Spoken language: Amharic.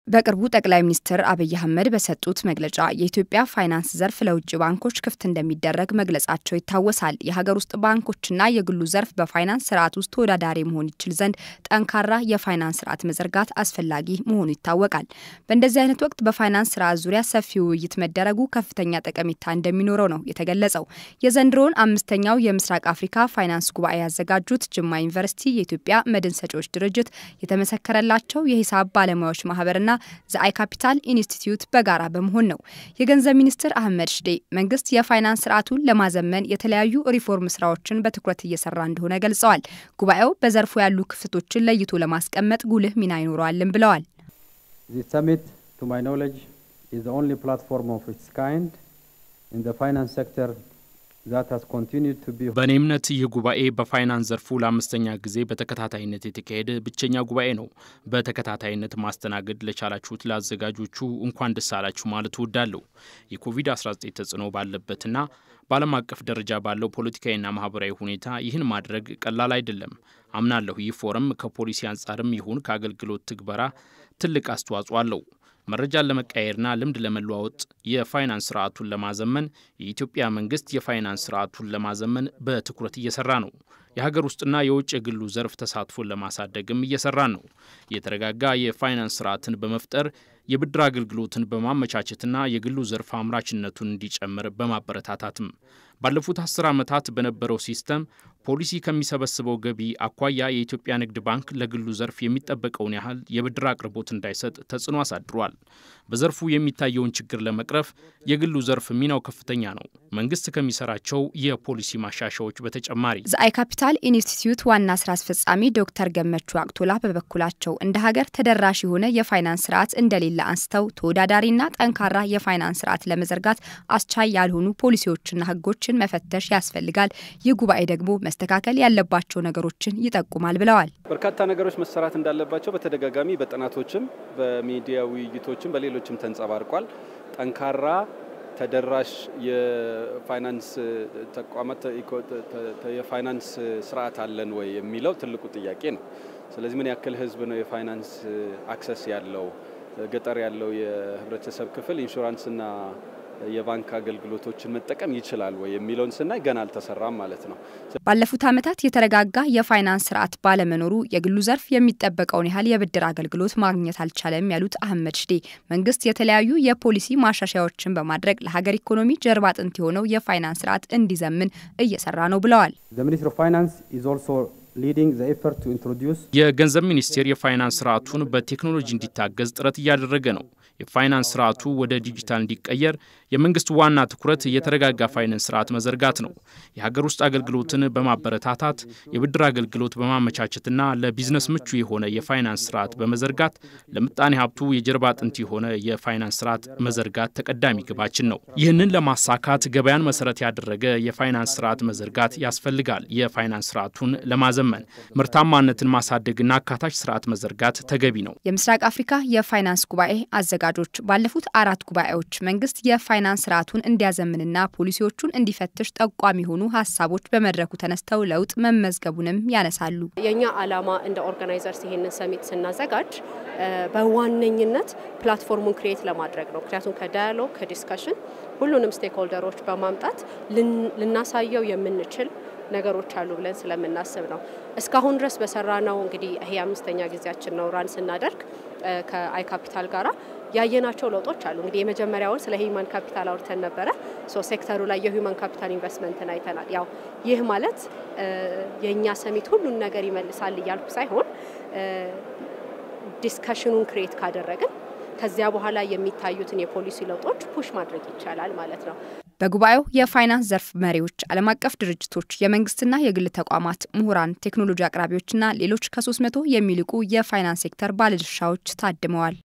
በቅርቡ ጠቅላይ ሚኒስትር አብይ አህመድ በሰጡት መግለጫ የኢትዮጵያ ፋይናንስ ዘርፍ ለውጭ ባንኮች ክፍት እንደሚደረግ መግለጻቸው ይታወሳል። የሀገር ውስጥ ባንኮችና የግሉ ዘርፍ በፋይናንስ ስርዓት ውስጥ ተወዳዳሪ መሆን ይችል ዘንድ ጠንካራ የፋይናንስ ስርዓት መዘርጋት አስፈላጊ መሆኑ ይታወቃል። በእንደዚህ አይነት ወቅት በፋይናንስ ስርዓት ዙሪያ ሰፊ ውይይት መደረጉ ከፍተኛ ጠቀሜታ እንደሚኖረው ነው የተገለጸው። የዘንድሮውን አምስተኛው የምስራቅ አፍሪካ ፋይናንስ ጉባኤ ያዘጋጁት ጅማ ዩኒቨርሲቲ፣ የኢትዮጵያ መድን ሰጪዎች ድርጅት፣ የተመሰከረላቸው የሂሳብ ባለሙያዎች ማህበርና ዘአይ ካፒታል ኢንስቲትዩት በጋራ በመሆን ነው። የገንዘብ ሚኒስትር አህመድ ሽዴ መንግስት የፋይናንስ ስርዓቱን ለማዘመን የተለያዩ ሪፎርም ስራዎችን በትኩረት እየሰራ እንደሆነ ገልጸዋል። ጉባኤው በዘርፉ ያሉ ክፍተቶችን ለይቶ ለማስቀመጥ ጉልህ ሚና ይኖረዋልን ብለዋል። ሰሚት ቱ ማይ ኖሌጅ ኢዝ ዘ ኦንሊ ፕላትፎርም ኦፍ ኢትስ ካይንድ ኢን ዘ ፋይናንስ ሴክተር በእኔ እምነት ይህ ጉባኤ በፋይናንስ ዘርፉ ለአምስተኛ ጊዜ በተከታታይነት የተካሄደ ብቸኛ ጉባኤ ነው። በተከታታይነት ማስተናገድ ለቻላችሁት ለአዘጋጆቹ እንኳን ደስ አላችሁ ማለት እወዳለሁ። የኮቪድ-19 ተጽዕኖ ባለበትና በዓለም አቀፍ ደረጃ ባለው ፖለቲካዊና ማህበራዊ ሁኔታ ይህን ማድረግ ቀላል አይደለም። አምናለሁ ይህ ፎረም ከፖሊሲ አንጻርም ይሁን ከአገልግሎት ትግበራ ትልቅ አስተዋጽኦ አለው። መረጃን ለመቀያየርና ልምድ ለመለዋወጥ የፋይናንስ ስርዓቱን ለማዘመን የኢትዮጵያ መንግስት የፋይናንስ ስርዓቱን ለማዘመን በትኩረት እየሰራ ነው። የሀገር ውስጥና የውጭ የግሉ ዘርፍ ተሳትፎን ለማሳደግም እየሰራን ነው። የተረጋጋ የፋይናንስ ስርዓትን በመፍጠር የብድር አገልግሎትን በማመቻቸትና የግሉ ዘርፍ አምራችነቱን እንዲጨምር በማበረታታትም ባለፉት አስር ዓመታት በነበረው ሲስተም ፖሊሲ ከሚሰበስበው ገቢ አኳያ የኢትዮጵያ ንግድ ባንክ ለግሉ ዘርፍ የሚጠበቀውን ያህል የብድር አቅርቦት እንዳይሰጥ ተጽዕኖ አሳድሯል። በዘርፉ የሚታየውን ችግር ለመቅረፍ የግሉ ዘርፍ ሚናው ከፍተኛ ነው። መንግስት ከሚሰራቸው የፖሊሲ ማሻሻዎች በተጨማሪ ዘአይ ካፒታል ኢንስቲትዩት ዋና ስራ አስፈጻሚ ዶክተር ገመቹ አቅቶላ በበኩላቸው እንደ ሀገር ተደራሽ የሆነ የፋይናንስ ስርዓት እንደሌለ አንስተው ተወዳዳሪና ጠንካራ የፋይናንስ ስርዓት ለመዘርጋት አስቻይ ያልሆኑ ፖሊሲዎችና ህጎችን መፈተሽ ያስፈልጋል። ይህ ጉባኤ ደግሞ መስተካከል ያለባቸው ነገሮችን ይጠቁማል ብለዋል። በርካታ ነገሮች መሰራት እንዳለባቸው በተደጋጋሚ በጥናቶችም በሚዲያ ውይይቶችም በሌሎችም ተንጸባርቋል። ጠንካራ ተደራሽ የፋይናንስ ተቋማት የፋይናንስ ስርዓት አለን ወይ የሚለው ትልቁ ጥያቄ ነው። ስለዚህ ምን ያክል ህዝብ ነው የፋይናንስ አክሰስ ያለው? ገጠር ያለው የህብረተሰብ ክፍል ኢንሹራንስና የባንክ አገልግሎቶችን መጠቀም ይችላል ወይ የሚለውን ስናይ ገና አልተሰራም ማለት ነው። ባለፉት ዓመታት የተረጋጋ የፋይናንስ ስርዓት ባለመኖሩ የግሉ ዘርፍ የሚጠበቀውን ያህል የብድር አገልግሎት ማግኘት አልቻለም ያሉት አህመድ ሽዴ መንግስት የተለያዩ የፖሊሲ ማሻሻያዎችን በማድረግ ለሀገር ኢኮኖሚ ጀርባ አጥንት የሆነው የፋይናንስ ስርዓት እንዲዘምን እየሰራ ነው ብለዋል። የገንዘብ ሚኒስቴር የፋይናንስ ስርዓቱን በቴክኖሎጂ እንዲታገዝ ጥረት እያደረገ ነው። የፋይናንስ ስርዓቱ ወደ ዲጂታል እንዲቀየር የመንግስት ዋና ትኩረት የተረጋጋ ፋይናንስ ስርዓት መዘርጋት ነው። የሀገር ውስጥ አገልግሎትን በማበረታታት የብድር አገልግሎት በማመቻቸትና ለቢዝነስ ምቹ የሆነ የፋይናንስ ስርዓት በመዘርጋት ለምጣኔ ሀብቱ የጀርባ አጥንት የሆነ የፋይናንስ ስርዓት መዘርጋት ተቀዳሚ ግባችን ነው። ይህንን ለማሳካት ገበያን መሰረት ያደረገ የፋይናንስ ስርዓት መዘርጋት ያስፈልጋል። የፋይናንስ ስርዓቱን ለማዘመን ምርታማነትን ማሳደግና አካታች ስርዓት መዘርጋት ተገቢ ነው። የምስራቅ አፍሪካ የፋይናንስ ጉባኤ አዘጋጆች ባለፉት አራት ጉባኤዎች መንግስት የፋይናንስ ስርዓቱን እንዲያዘምንና ፖሊሲዎቹን እንዲፈትሽ ጠቋሚ የሆኑ ሀሳቦች በመድረኩ ተነስተው ለውጥ መመዝገቡንም ያነሳሉ። የእኛ ዓላማ እንደ ኦርጋናይዘርስ ይሄንን ሰሚት ስናዘጋጅ በዋነኝነት ፕላትፎርሙን ክሬት ለማድረግ ነው። ምክንያቱም ከዳያሎግ ከዲስከሽን ሁሉንም ስቴክሆልደሮች በማምጣት ልናሳየው የምንችል ነገሮች አሉ ብለን ስለምናስብ ነው። እስካሁን ድረስ በሰራ ነው እንግዲህ ይሄ አምስተኛ ጊዜያችን ነው ራን ስናደርግ ከአይ ካፒታል ጋራ ያየናቸው ለውጦች አሉ። እንግዲህ የመጀመሪያውን ስለ ሂውማን ካፒታል አውርተን ነበረ። ሶ ሴክተሩ ላይ የሂውማን ካፒታል ኢንቨስትመንትን አይተናል። ያው ይህ ማለት የእኛ ሰሚት ሁሉን ነገር ይመልሳል እያልኩ ሳይሆን ዲስከሽኑን ክሬት ካደረግን ከዚያ በኋላ የሚታዩትን የፖሊሲ ለውጦች ፑሽ ማድረግ ይቻላል ማለት ነው። በጉባኤው የፋይናንስ ዘርፍ መሪዎች፣ ዓለም አቀፍ ድርጅቶች፣ የመንግስትና የግል ተቋማት፣ ምሁራን፣ ቴክኖሎጂ አቅራቢዎችና ሌሎች ከ300 የሚልቁ የፋይናንስ ሴክተር ባለድርሻዎች ታድመዋል።